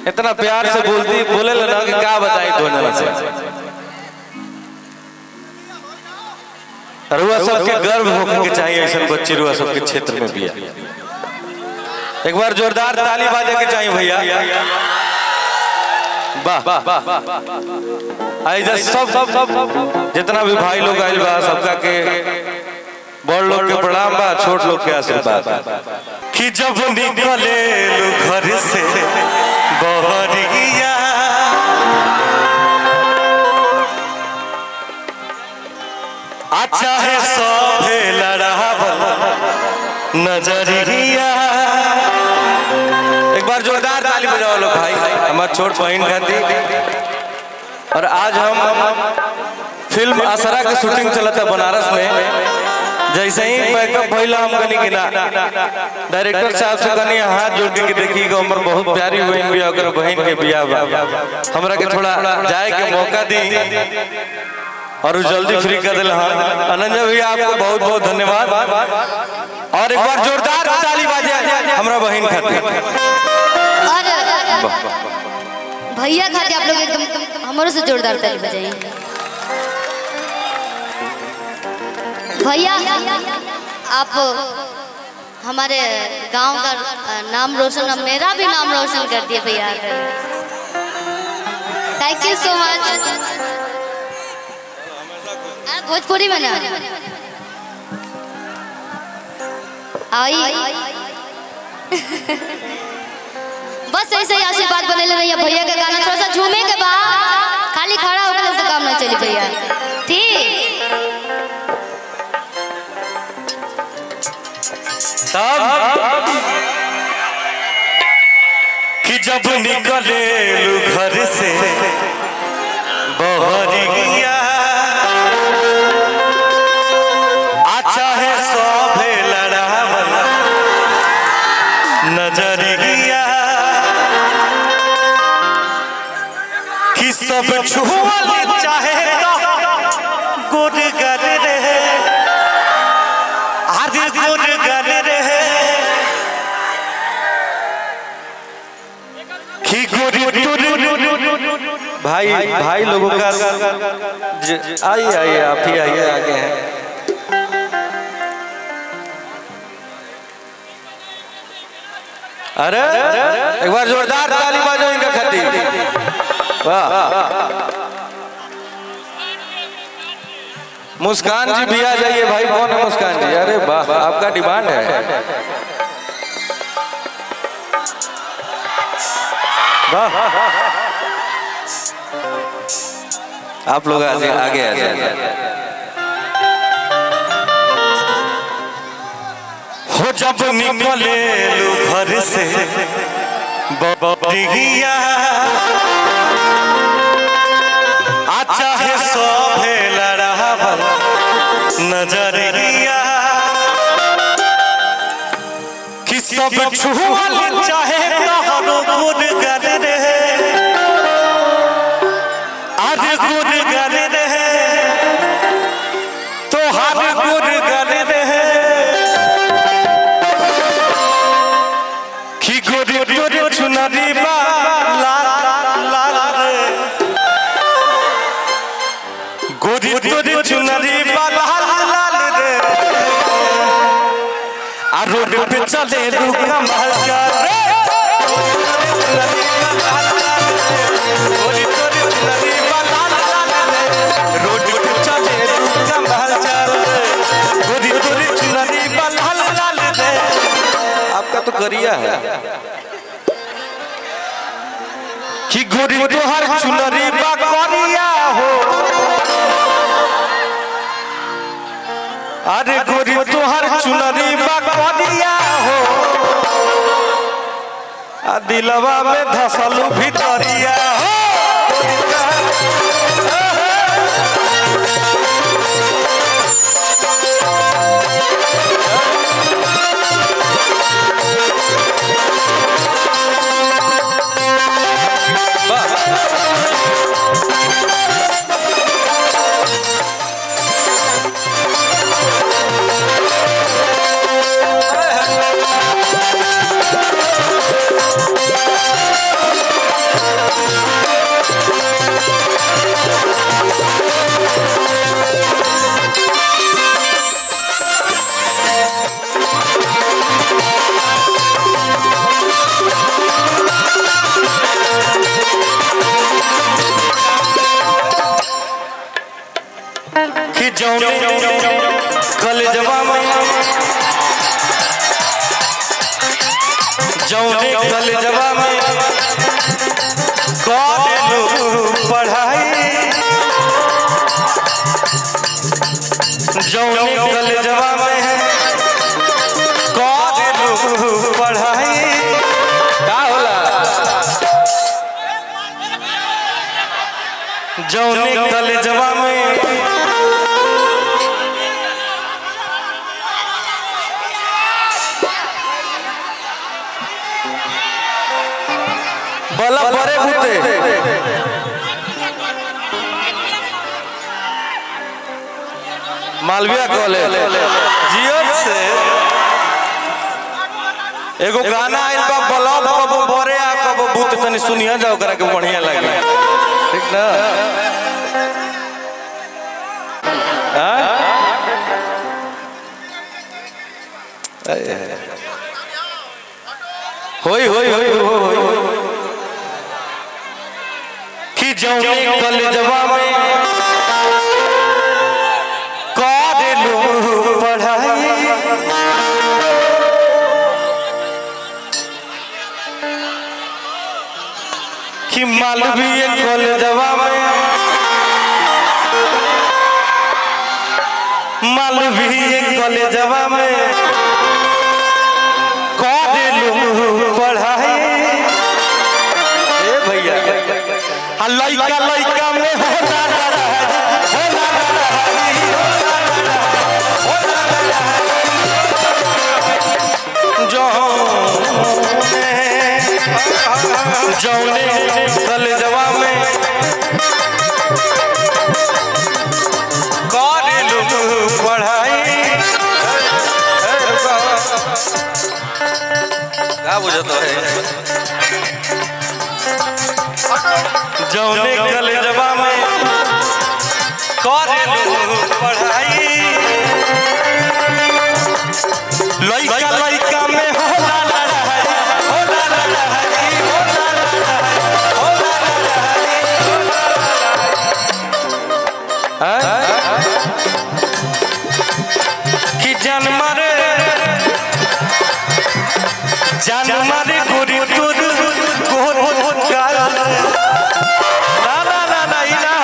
इतना प्यार से बोलती बोले ना कि क्या बताई दो जना से रुआ सबके गर्व होकर के चाहिए ऐसा बच्ची रुआ सबके क्षेत्र में भी है एक बार जोरदार ताली बाजे के चाहिए भैया वाह आई सब जितना भी भाई लोग आइल बा सबका के बड़ लोग के प्रणाम बा छोट लोग के आशीर्वाद कि जब निकले लो घर से बहरिया अच्छा है सभे लड़ावल नजरिया एक बार जोरदार ताली बजाओ लोग भाई हमारे छोट बहन खाती और आज हम फिल्म असरा की शूटिंग चला था बनारस में जैसे ही पैकअप भइला हम कनी कि ना डायरेक्टर साहब से कनी हाथ जोड़ के देखी कि हमर बहुत प्यारी बहन भी ओकर बहन के बियाह बा हमरा के थोड़ा जाए के मौका दी और वो जल्दी फ्री कर दिल हाँ अनंजा भैया आपको बहुत बहुत धन्यवाद और एक बार जोरदार ताली बाजे हमरा बहन खातिर और भैया खाते आप लोग एकदम हमारे से जोरदार ताली बजाइए भैया आप हमारे गांव का नाम रोशन मेरा भी नाम रोशन कर दिए भैया thank you so much Bhojpuri में ना आई बस ऐसे ही आशीर्वाद बने रहिए भैया का गाना थोड़ा सा झूमे के बाद खाली खड़ा होकर से काम ना चली भैया ठीक तब कि जब निकले लू घर से बहरिया अच्छा है सभे लड़ावल नजरिया कि सब छुअल चाहे तो गुरगर रहे आदि गुरगर रहे कि गुरी भाई भाई लोगों का ज- आइए आइए आप ही आइए आगे हैं अरे एक बार जोरदार ताली बजाओ इनका खातिर वाह मुस्कान जी भी आ जाइए भाई कौन है मुस्कान जी अरे वाह आपका डिमांड है वाह आप लोग आगे आगे आ जाइए हो जब निकले लू घर से बबरिया अच्छा है सभे लड़ावल नजरिया कि सब छुअल चाहे तोहरो गुनगर रहे आज गुनगर रहे तोहर गुनगर रहे कि गोरी तोरी चुनरी बा लाल लाल रे गोरी तोरी चुनरी बा लाल लाल रे आ रोड पे चले लू कमाल जा रे गोरी तोरी चुनरी बा लाल लाल रे रोड पे चले लू कमाल जा रे गोरी तोरी चुनरी बा लाल लाल रे आपका तो करिया है कि गोरी तोहर चुनरी बा करिया हो अरे गोरी तोहर चुनरी बा करिया हो आ दिलवा में धसलू भितरिया हो जौने कलेजवा में जौने कलेजवा में करेलू पढ़ाई जौने कलेजवा में करेलू पढ़ाई का होला जौने कलेजवा में बला बरे भूते मालविया कॉलेज जियो से एगो गाना आइल बा बलब कब बरे आ कब भूत तनी सुनिया जाओ करा के बढ़िया लगे ठीक ना हाँ? होई होई होई होई होई कि जौने कलेजवा में करेलू पढ़ाई कि मालवीय कलेजवा में मालवीय कलेजवा में करेलू पढ़ाई ए भैया आ लइका लइका में होला लड़ाई, होला लड़ाई, होला लड़ाई, जौने जौने कलेजवा में करेलू पढ़ाई ए, रुको। का बुझत है जौने कलेजवा में करेलू पढ़ाई लइका लइका में होला लड़ाई होला लड़ाई होला लड़ाई होला लड़ाई हैं? कि जानवर जानवर गोरी तोर गोर गाल ना ना ना ना ई ना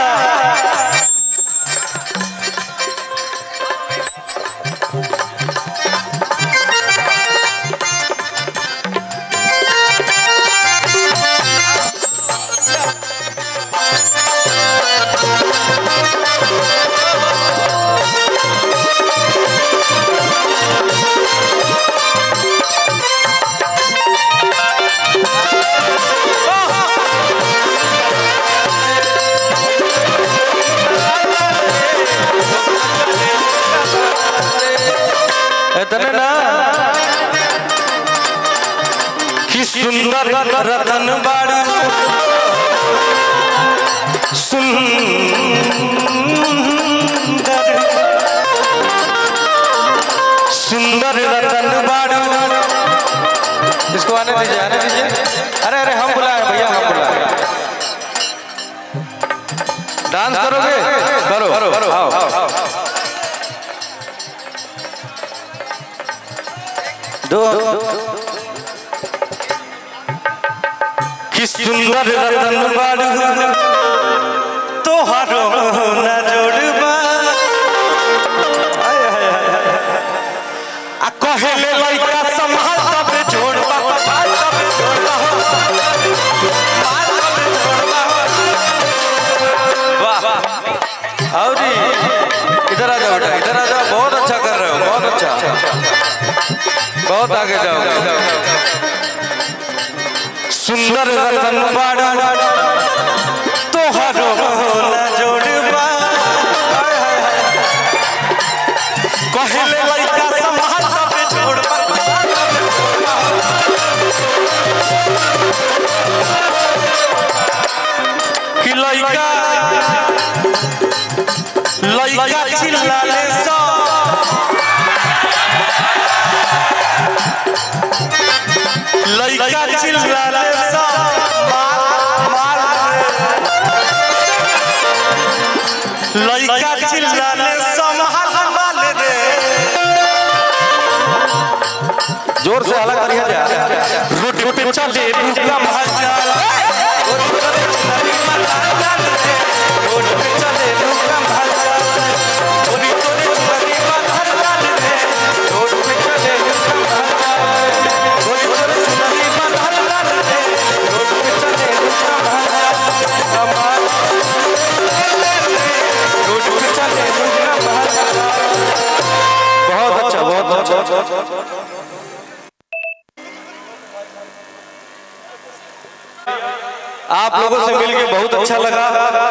इतने ना कि सुंदर रतन बाड़ू सुंदर सुंदर रतन बाड़ू इसको आने दीजिए आने दीजिए अरे अरे हम बुलाए भैया हम बुलाए डांस करोगे करो करो करो आओ आओ दो कि सुंदर रतन बाड़ू तोहारो न जोड़बा आय, आय, आय, आय। आ कहेले लइका संभाल तबे जोड़बा संभाल तबे जोड़बा हो। संभाल तबे जोड़बा हो। वाह औरी इधर आ जाओ बेटा इधर आ जाओ बहुत अच्छा कर रहे हो बहुत अच्छा बहुत आगे जाओ सुंदर रतन बाड़ा तोहरो न जोड़बा हाय, हाय, हाय। कहेले लइका संभाल तबे छोड़बा कि लइका लइका चिल्लाले सो लइका चिल्लाले सा मार मार लइका चिल्लाने संभाल माल रे जोर से हला करिया जा रोड पे चले रुका भाजा रोड पे चले रोड पे चले रुका भाजा ओरी तोरे चुनरी बाधर लाल रे रोड पे चले रुका भाजा ओरी तोरे चुनरी बाधर लाल रे रोड पे चले रुका भाजा हमार रोड पे चले रुका भाजा बहुत अच्छा बहुत अच्छा आप लोगों से मिलके बहुत अच्छा लगा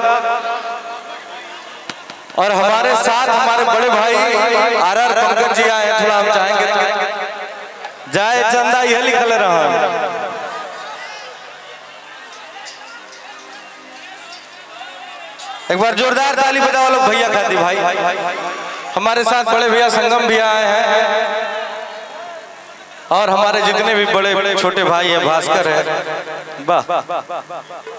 और हमारे साथ हमारे बड़े भाई आर आर पंकज जी आए हैं, थोड़ा हम चाहेंगे जाए चंदा यह लिखल रहा एक बार जोरदार ताली बजाओ लोग भैया खाती भाई हमारे साथ बड़े भैया संगम भी आए हैं और हमारे जितने भी बड़े बड़े छोटे भाई हैं भास्कर है वाह